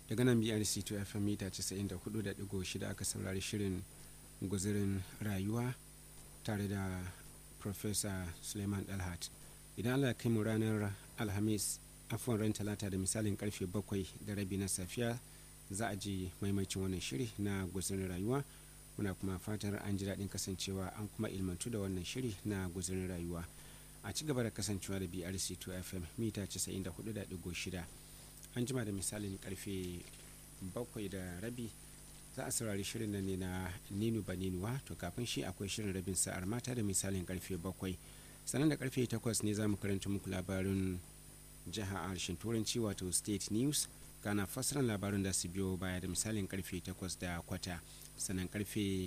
daga nan brc 2 fm mita 94.6 aka saurari shirin guzirin rayuwa tare da professor suleiman dalhat idan allah kai mu ranar alhamis afuwan ran talata da misalin karfe bakwai da rabi na safiya za a ji maimacin wannan shiri na guzirin rayuwa muna kuma fatar an ji daɗin kasancewa an kuma ilmantu da wannan shiri na guzirin rayuwa a ci gaba da kasancewa da brc 2 fm mita 94.6 an jima da misalin karfe bakwai da rabi za a saurari shirin nan ne na ninu baninuwa to kafin shi akwai shirin rabin sa'ar mata da misalin karfe bakwai sannan da karfe takwas ne za mu karanta muku labarin jiha a harshen turanci wato state news kana fasiran labarin da su biyo baya da misalin karfe takwas da kwata sannan karfe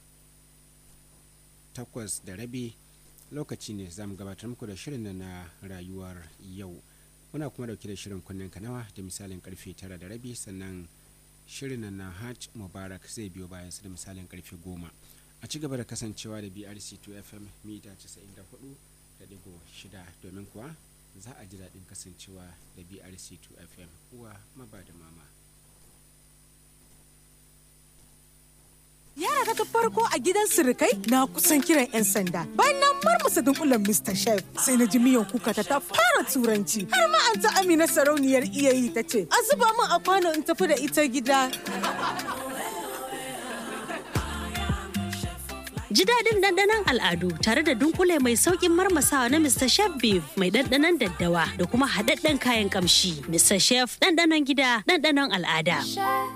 takwas da rabi lokaci ne za mu gabatar muku da shirin nan na rayuwar yau muna kuma dauke da shirin kunnen kanawa da misalin karfe tara da rabi sannan shirin nan na hajj mubarak zai biyo bayan su da misalin karfe goma a ci gaba da kasancewa da brc 2 fm mita 94 da digo shida domin kuwa za a ji daɗin kasancewa da brc 2 fm uwa maba da mama Yara ta farko a gidan sirikai na kusan kiran 'yan sanda. Bayan na marmasa dunkulen Mr. Chef sai na ji miyan kuka ta ta fara turanci. Har ma an ta Amina sarauniyar iyayi ta ce, "A zuba min a kwano in tafi da ita gida." Ji daɗin ɗanɗanon al'adu tare da dunkule mai sauƙin marmasawa na Mr. Chef Beef mai ɗanɗanon daddawa da kuma haɗaɗɗen kayan ƙamshi. Mr. Chef ɗanɗanon gida ɗanɗanon al'ada.